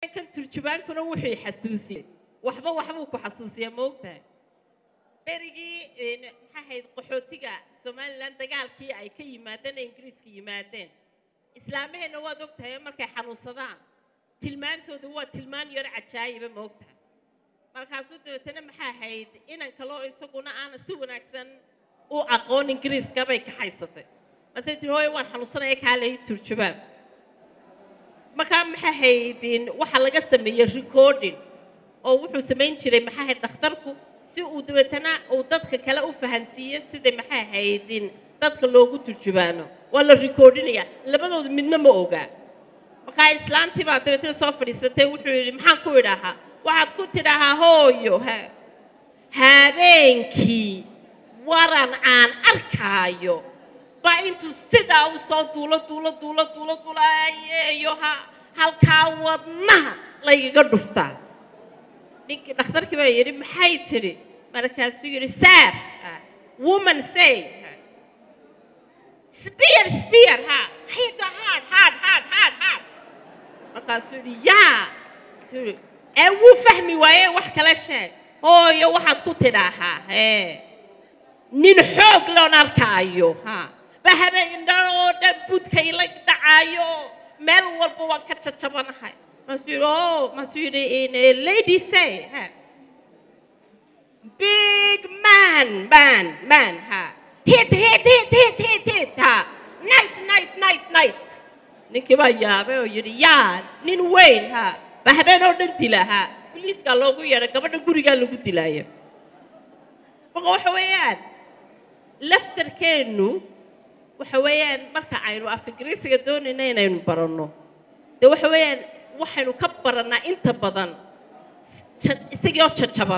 kan turjubaankuna wuxuu xasuusiyey waxba waxbuu ku xasuusiya ma ogtahay berigii maxaa ahayd qaxootiga somalilan dagaalkii ay ka yimaadeen ee ingiriiska yimaadeen islaamaheenna waad ogtahay markay xanuunsadaan tilmaantooda waa tilmaan yar cajaayiba ma ogtahay markaasuu dabeetana maxaa ahayd inan kaloo isaguna aana si wanaagsan u aqoon ingiriiska bay ka haysatay masay tiri hooyo waan xanuunsanaya kaalay turjubaan markaa maxaa haydin waxaa laga sameeyey recording oo wuxuu samayn jiray maxaa hayd dhakhtarku si uu dabeetana uu dadka kale u fahansiiyo sida maxaa haydin dadka loogu turjubaano waa la recordinaya labadooda midna ma ogaa markaa islaantii baa dabeetana soo fadhiisatay wuxuu yidhi maxaan ku idhaahaa waxaad ku tidhaahaa hooyo ha habeenkii waran aan arkaayo baa intuu sidaa u soo duulo duulo duulo duulo duulayeeyo ha halkaa wadnaha laygaga dhuftaa ninkii dhakhtarkii baa yidhi maxay tidhi markaasuu yidhi sar woman say spear spear ha hit hard hard hard hard hard markaasuu yidhi yaa ee wuu fahmi waaye wax kala sheeg hooyo waxaad ku tidhaahaa ee nin xoog loon arkaayo ha ba habeendan oo dhan budkay la dhacaayo meel walba waan ka jajabanahay masuu yidhi o masuu yidhi lady say ha big man man man ha hit hit hit hit hit hit ha night night night night ninkii baa yaabay oo yidhi yaa nin weyn ha ba habeen oo dhan dila ha boliiskaa loogu yeedhay gabadha gurigaa lagu dilaayo marka waxa weeyaan laftarkeennu waxa weeyaan marka aynu af ingiriisiga doonayna inaynu baranno dee waxa weeyaan waxaynu ka barannaa inta badan isagoo jajaban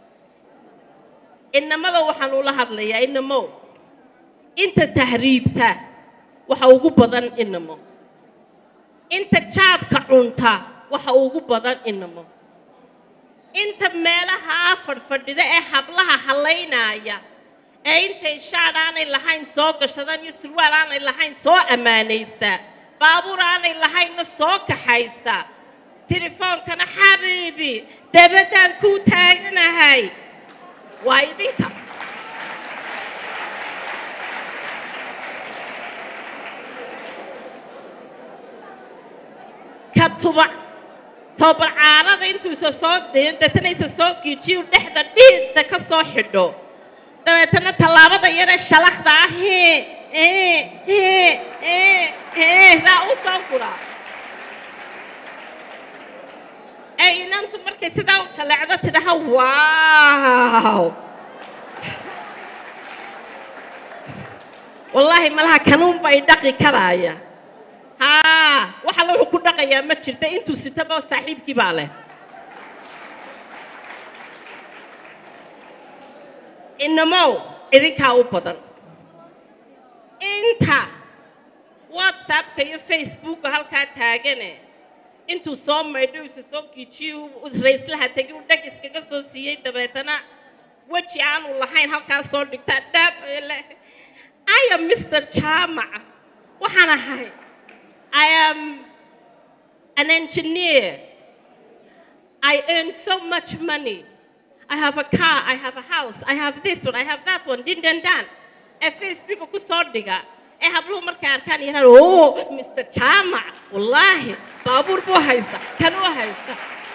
inamada waxaan ula hadlayaa inamo inta tahriibta waxa ugu badan inamo inta jaadka cunta waxa ugu badan inamo inta meelaha fadhfadhida ee hablaha hallaynaaya ee intay shaad aanay lahayn soo gashadaan iyo surwaal aanay lahayn soo ammaanaysta baabuur aanay lahaynna soo kaxaysta tilefoonkana xabiibi dabaddaan kuu taaganahay waa idinka ka tubac toobarcaarada intuusa soo deetanaysa soo giijiyu dhexda dhiidda ka soo xidho dabeetana tallaabada yaree shalakda ah daa u soo fura ee inantu markay sidaa u jaleecdo tidhaha waaw wallaahi malaha kanuun bay dhaqi karaaya haa wax alla wuxuu ku dhaqayaa ma jirta intuu sitaba saaxiibkii baa leh inamow idinkaa u badan inta whatsappka iyo facebooka halkaa taagane intuu soo maydho isa soo giijiyo rayslaha tegi u dhag iskaga soo siiyey dabeetana weji aanu lahayn halkaa soo dhigtaa dhaab le i am mr jaamac waxaan ahay i am an engineer i earn so much money I have a car, I have a house, I have this one, I have that one, din dan dan. Ee Facebooka ku soo dhiga. Ee habluhu markay arkaan yidhahdaan, oh, Mr. Jaamac, wallaahi, baabuur buu haysta, kan u haysta.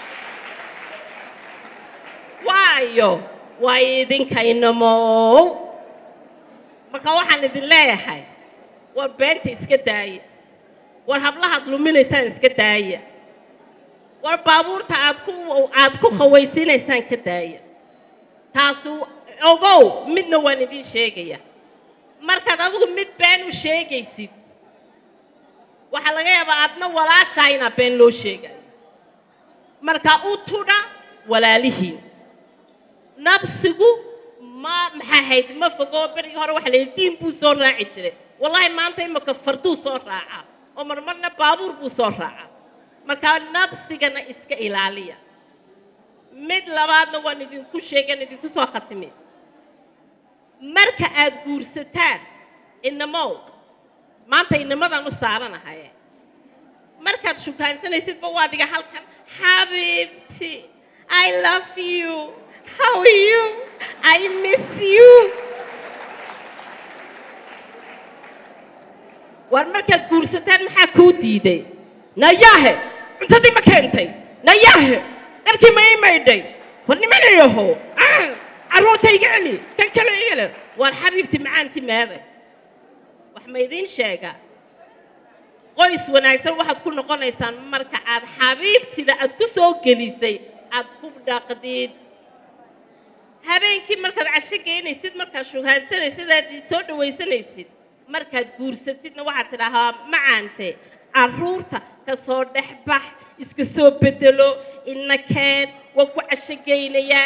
Waayo, waa idinka inamow. Marka waxaan idin leeyahay, war beenta iska daaya. War hablahaad luminaysaan iska daaya. war baabuurta aad ku aad ku khawaysiinaysaan ka daaya taasu ogow midna waan idiin sheegaya markaad adigu mid been u sheegaysid waxaa laga yaabaa aadna walaashaa inaa been loo sheegayo marka u tudha walaalihiin nabsigu ma maxaa hayd ma fogo berigii hore waxa la yidhi diin buu soo raaci jiray wallaahi maanta imaka farduu soo raaca oo marmarna baabuur buu soo raaca markaa nabsigana iska ilaaliya mid labaadna waan idinku sheegan idinku soo khatimi marka aad guursataan inamow maanta inamadaan u saaranahay markaad shukaansanaysidba waa dhiga halkan xabiibti i love you how are you i miss you war markaad guursataan maxaa kuu diiday nayaahe cuntadii ma keentay nayaahe dharkii ma ii maydhay war nimanayaho carruurta iga celi kan kale igale war xabiibti macaanti meeday wax ma idiin sheegaa qoys wanaagsan waxaad ku noqonaysaan marka aad xabiibtida aad ku soo gelisay aad ku dhaqdid habeenkii markaad casho geynaysid markaad shugaansanaysid aad soo dhawaysanaysid markaad guursatidna waxaad tidhaahaa macaante carruurta ka soo dhex bax iska soo bedelo ina keen waan ku casho geynayaa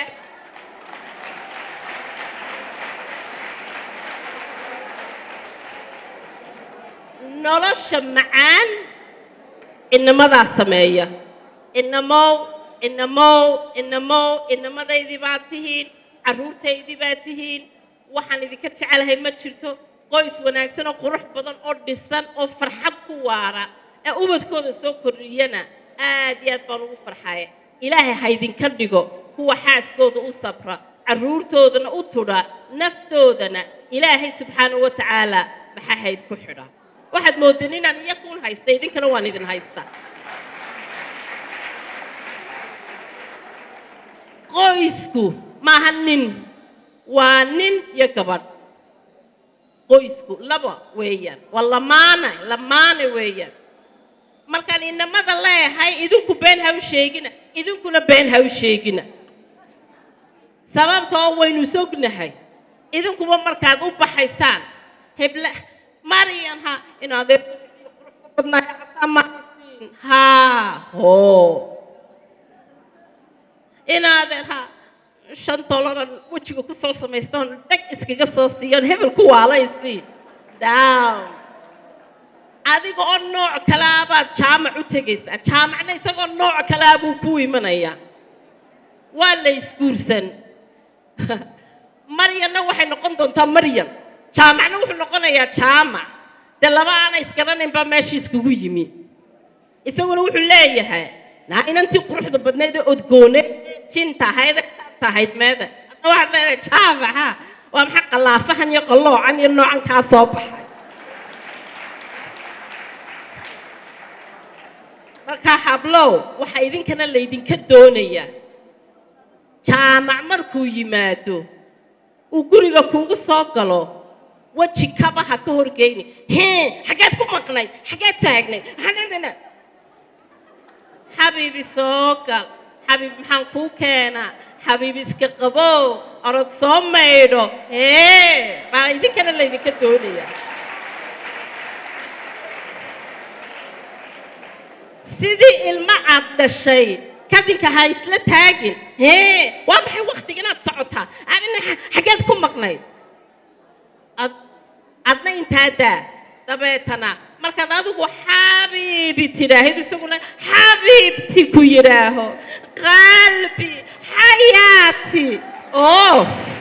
nolosha macaan inamadaa sameeya inamow inamow inamow inamadaydii baad tihiin carruurtaydii baad tihiin waxaan idinka jecelahay ma jirto qoys wanaagsan oo qurux badan oo dhisan oo farxad ku waara ee ubadkooda soo kordhiyana aad iyo aad baan ugu farxaya ilaahay ha idinka dhigo kuwa xaaskooda u sabra carruurtoodana u tudha naftoodana ilaahay subxaanahu wa tacaala maxaa hayd ku xidha waxaad moodeen inaan iyakuun haysta idinkana waan idin haystaa qoysku maaha nin waa nin iyo gabadh qoysku laba weeyaan waa lamaane lamaane weeyaan markaan inamada leeyahay idinku been ha u sheegina idinkuna been ha u sheegina sababtoo waynu sognahay idinkuba markaad u baxaysaan heble maryan ha inaad badnaayaasamaasin haa hoo inaadeer ha shan dolaran wejiga ku soo samaystoon dheg iskaga soo siiyoon hebel ku waalaysi down adiga oo nooc kalea baad jaamac u tegaysaa jaamacna isagoo nooc kalea buu ku imanayaa waa la isguursan maryanna waxay noqon doontaa maryan jaamacna wuxuu noqonayaa jaamac dee laba aana isgaranayn baa meesha iskugu yimi isaguna wuxuu leeyahay naa inantii quruxda badnayd ee odgooneed jinta ahayd tahayd meeda hadda waxaad leedahay jaamaca waa maxaa qalaafahan iyo qalloocan iyo noocan kaa soo baxay markaa hablow waxaa idinkana laydinka doonayaa jaamac markuu yimaado uu guriga kuugu soo galo weji kaba ha ka horgeyni hee xaggeed ku maqnay xaggeed taagnay xabiibi soo gal xabiib maxaan kuu keenaa xabiib iska qabow orod soo maydho hee baa idinkana laydinka doonayaa sidii ilmo aad dhashay kadinka ha isla taagin hee waa maxay waktiga inaad socotaa adina xaggeed ku maqnayd ad adna intaa daa dabeetana markaad adigu xabiibi tidhaahid isaguna xabiibti ku yidhaaho qalbi xayaati oo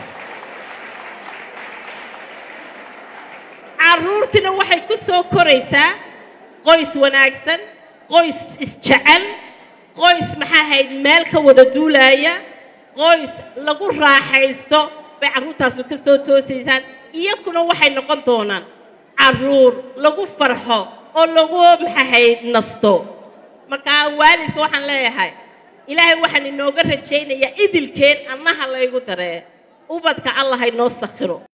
carruurtina waxay ku soo koraysaa qoys wanaagsan qoys isjecel qoys maxaa ahayd meel ka wada duulaaya qoys lagu raaxaysto bay carruurtaasu ka soo toosaysaan iyakuna waxay noqon doonaan carruur lagu farxo oo lagu maxahayd nasto markaa waalidka waxaan leeyahay ilaahay waxaan inooga rajaynayaa idilkeen annaha laygu daree ubadka allah haynoo sakhiro